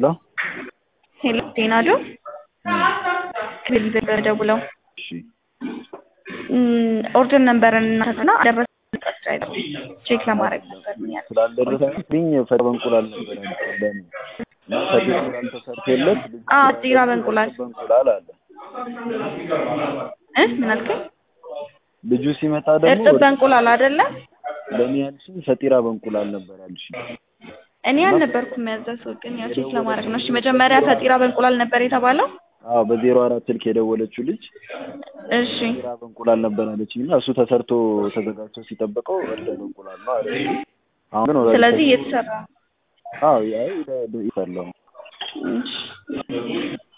ሄሎ ሄሎ ጤናዶ ክሊል ደውለው እሺ ኦርደር ነበረን እና ደረሰ ቼክ ለማድረግ ነበር ምን ያህል ስላልደረሰኝ ፈ በእንቁላል ነበር ያመጣለን እና ፈ እንቁላል ተሰርቶለት ልጁ አ ጢራ በእንቁላል በእንቁላል አለ እ ምን አልከኝ? ልጁ ሲመጣ ደግሞ እርጥብ በእንቁላል አይደለ? ለእኔ ያልሽኝ ፈጢራ በእንቁላል ነበር ያልሽኝ። እኔ አልነበርኩም ያዘዝኩት፣ ግን ያው ቼክ ለማድረግ ነው። እሺ መጀመሪያ ፈጢራ በእንቁላል ነበር የተባለው። አዎ በዜሮ አራት ስልክ የደወለችው ልጅ እሺ ፈጢራ በእንቁላል ነበር ያለችኝ እና እሱ ተሰርቶ ተዘጋጅቶ ሲጠብቀው እርጥብ በእንቁላል ነው አለ። አሁን ግን ወደ ስለዚህ እየተሰራ ነው። አዎ ያይ ይፈለው እሺ